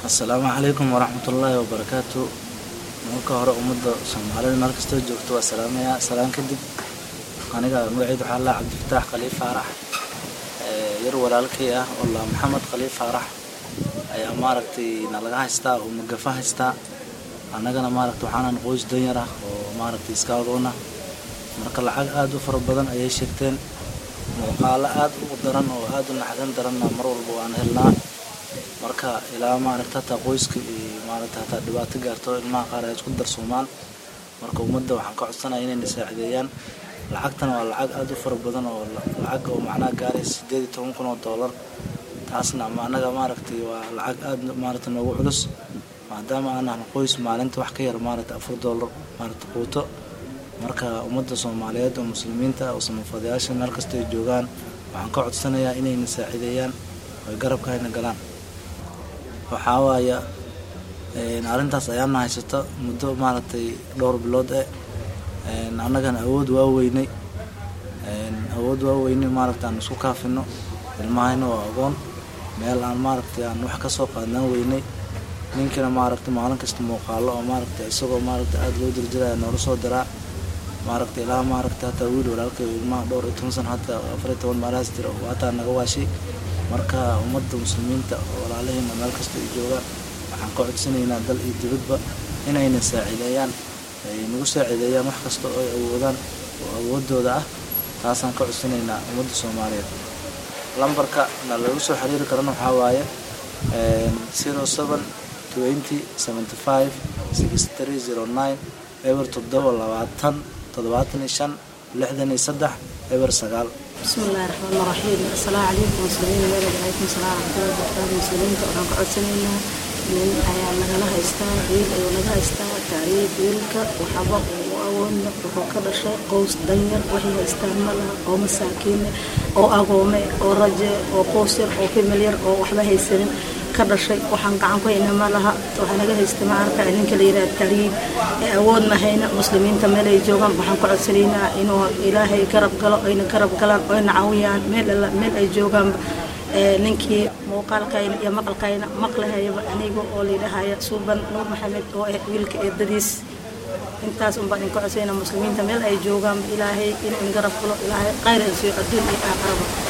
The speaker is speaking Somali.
assalaamu calaykum waraxmatullaahi wabarakaatu marka hore ummadda soomaalida meel kastoo joogto waa salaamayaa salaan kadib aniga magaceyd waxaa laa cabdifataax khaliif faarax yar walaalkay ah oo laa maxamed khaliif faarax ayaa maaragtay nalaga haystaa oo magafa haystaa annagana maaragta waxaanan qoys danyar ah oo maaragtay iska agoona marka lacag aada u fara badan ayay sheegteen muuqaalo aada u daran oo aada u naxdin daranna mar walba waan helnaa marka ilaa maaragta hataa qoyska iyo maaragta hataa dhibaato gaarto ilmaha qaar ay isku darsoomaan marka ummadda waxaan ka codsanaya inayna saacideeyaan lacagtan waa lacag aada u fara badan oo lacag oo macnaha gaaraysa sideed iyo toban kun oo doolar taasna ama annaga maaragtay waa lacag aada maaragta noogu culus maadaama aanan qoys maalinta wax ka yar maaragta afar doolar maaragta quuto marka ummadda soomaaliyeed oo muslimiinta oo samafadayaasha meel kasta ay joogaan waxaan ka codsanayaa inayna saacideeyaan oy garabka hayna galaan waxaa waaya arrintaas ayaana haysato muddo maaragtay dhowr bilood eh annagana awood waa weynay awood waa weynay maaragta aan isku kaafino ilmahayna waa agoon meel aan maaragtay aan wax kasoo qaadnaan weynay ninkina maaragta maalin kasta muuqaalo oo maaragta isagoo maaragta aada loo dirjiraya noola soo diraa maaragta ilaa maaragta hataa wiil walaalkay ilmaha dhowr iyo toban sano hataa afar iyo toban maalahaas jira oo hataa naga waashay marka ummadda muslimiinta oo walaalaheena meel kasta ay joogaan waxaan ka codsanaynaa dal iyo dibadba inayna saacideeyaan ay nagu saacideeyaan wax kasta oo ay awoodaan oo awoodooda ah taasaan ka codsanaynaa ummadda soomaaliyeed lambarka na lagu soo xiriiri karana waxaa waaye zero seven twenty seventy five six three zero nine eber toddoba labaatan toddobaatan iyo shan lixdan iyo saddex eber sagaal بسم الله الرحمن الرحيم السلام عليكم مسلمين ميل عليكم السلام ورحمة الله وبركاته مسلمين waxaan ka codsanaynaa nin ayaa nagala haystaa wiil ayuu naga haystaa taariikh wiilka waxaba uu awoodna wuxuu ka dhashay qoys danyar waxay haystaan ma laha oo masaakiin oo agoome oo raje oo qoys yar oo famil yar oo waxba haysanin ka dhashay waxaan gacan ku haynaa ma laha waxaa naga haysta maarka ninka la yidhaha taariikh ee awood ma hayna muslimiinta meel ay joogaan waxaan ku codsanaynaa inuu ilaahay garab galo ayna garab galaan oyna caawiyaan meel alla meel ay joogaan ninkii muuqaalkayna iyo maqalkayna maqlahayaba aniga oo layidhahaya suuban nuur maxamed oo ah wiilka eedadiis intaas unbaan idin ka codsayna muslimiinta meel ay joogaan ilaahay inuu in garab galo ilaahay khayr ay siiyo adduun iyo aakhiraba